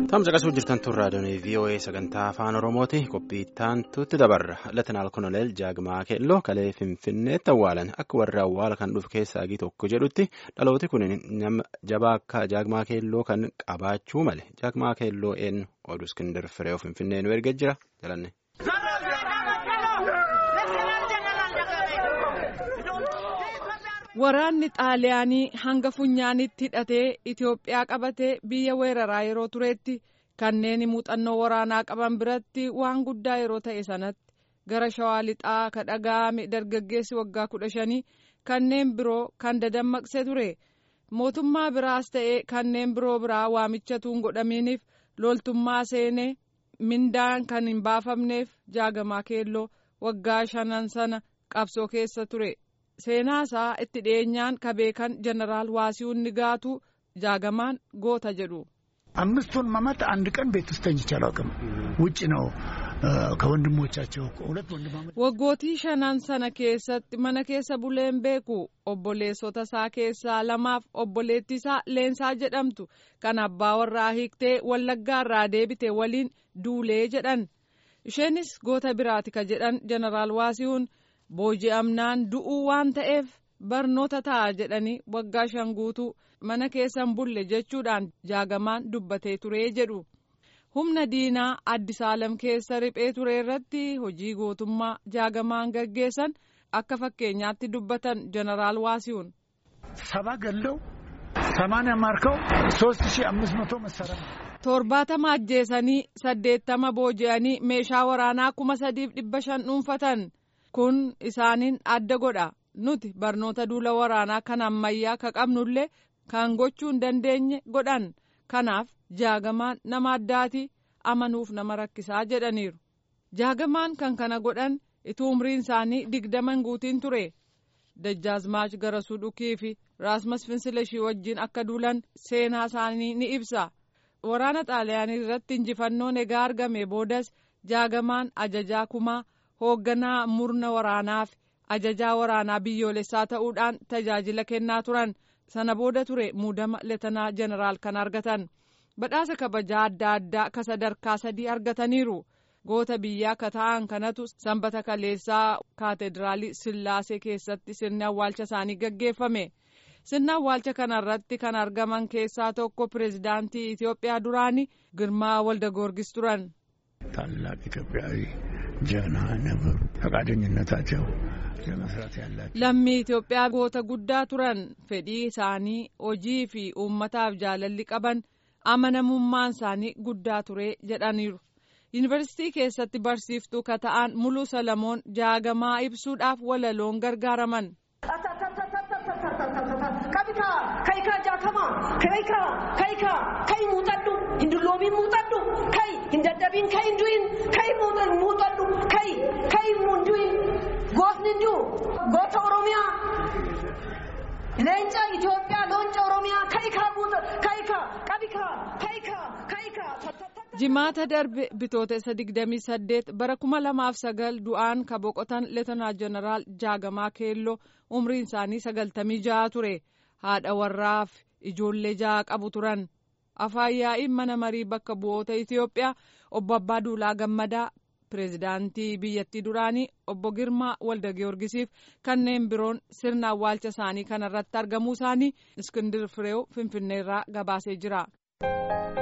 Tamsa qasuu jirtan tun raadiyoon VOA sagantaa afaan Oromooti. Qophii ittaantutti dabarra. Latinaal Koloneel Jaagmaa Keelloo kalee Finfinneetti awwaalan. Akka warri awwaala kan dhufe keessaa tokko jedhutti dhalooti kun nama jabaa akka Jaagmaa Keelloo kan qabaachuu male. Jaagmaa Keelloo eenyu oduu Iskindar Fireew Finfinnee nu erga jira. Jalanne. Waraanni Xaaliyaanii hanga funyaanitti hidhatee Itoophiyaa qabatee biyya weeraraa yeroo turetti kanneen muuxannoo waraanaa qaban biratti waan guddaa yeroo ta'e sanatti gara shawaa lixaa ka dhaga'ame dargaggeessi waggaa kudha shanii kanneen biroo kan dadammaqse ture mootummaa biraas ta'e kanneen biroo biraa waamichatuun godhaminiif loltummaa seenee mindaan kan hin baafamneef jaagamaa keelloo waggaa shanan sana qabsoo keessa ture. seenaa isaa itti dhiyeenyaan ka beekan jeneraal waasiሁን ንጋቱ jaagamaan goota jedhu. አምስቱን መመት አንድ ቀን ቤት ውስጥ ተኝቼ አላውቅም። ውጭ ነው ከወንድሞቻቸው ሁለት ወንድማማች waggootii shanan sana keessatti mana keessa buleen beeku obboleessota isaa keessaa lamaaf obboleettii isaa leensaa jedhamtu kan abbaa warraa hiiktee wallaggaa irraa deebite waliin duulee jedhan isheenis goota biraati ka jedhan jeneraal waasihuun booji'amnaan du'uu waan ta'eef barnoota ta'a jedhanii waggaa shan guutuu mana keessan bulle jechuudhaan jaagamaan dubbatee turee jedhu humna diinaa addisaalam keessa riphee ture irratti hojii gootummaa jaagamaan gaggeessan akka fakkeenyaatti dubbatan jeneraal waasiሁን ሰባ ገለው ሰማንያ ማርከው ሶስት ሺህ አምስት መቶ መሳሪያ torbaatama ajjeesanii saddeettama booji'anii meeshaa waraanaa kuma sadiif dhibba shan dhuunfatan kun isaaniin adda godha nuti barnoota duula waraanaa kan ammayyaa ka qabnullee kan gochuu hin dandeenye godhan kanaaf jaagamaan nama addaati amanuuf nama rakkisaa jedhaniiru jaagamaan kan kana godhan ituu umriin isaanii digdama hin guutiin ture dajjaazmaach garasuu dhukii fi raasmas finsilashii wajjin akka duulan seenaa isaanii ni ibsa waraana xaaliyaanii irratti injifannoon egaa argame boodas jaagamaan ajajaa kumaa hoogganaa murna waraanaaf ajajaa waraanaa biyyoolessaa ta'uudhaan tajaajila kennaa turan sana booda ture muudama leetanaa jeneraal kan argatan badhaasa kabajaa adda addaa ka sadarkaa sadii argataniiru goota biyyaa ka ta'an kanatu sanbata kaleessaa kaatedraalii sillaasee keessatti sirni awwaalcha isaanii gaggeeffame sirna awwaalcha kanarratti kan argaman keessaa tokko pireezidaantii itiyoophiyaa duraanii girmaa walda goorgis turan. ታላቅ ኢትዮጵያዊ ጀግና ነበሩ። ፈቃደኝነታቸው ለመስራት ያላቸው lammii Itoophiyaa goota guddaa turan fedhii isaanii hojii fi uummataaf jaalalli qaban amanamummaan isaanii guddaa ture jedhaniiru. yuunivarsiitii keessatti barsiiftuu ka ta'an muluu salamoon jaagamaa ibsuudhaaf walaloon gargaaraman. kabika kayika jaakama kayika kayika kay muuxadhu hinduloomiin muuxadhu kay hindaddabiin kay hindu'in kay muuxadhu kay kay hindu'in gootni hindu goota oromiyaa leenca Itoophiyaa loonca oromiyaa kayika kayika qabika kayika kayika. jimaata darbe bitootessa digdamii saddeet bara kuma lamaaf sagal du'aan ka boqotan leetanaa jeneraal jaagamaa keelloo umriin isaanii sagaltamii ja'a ture haadha warraaf ijoollee ja'a qabu turan afaan yaa'iin mana marii bakka bu'oota itiyoophiyaa obbo abbaa duulaa gammadaa pireezidaantii biyyattii duraanii obbo girmaa walda giyoorgisiif kanneen biroon sirna awwaalcha isaanii kanarratti argamuu isaanii iskindir fireew finfinneerraa gabaasee jira.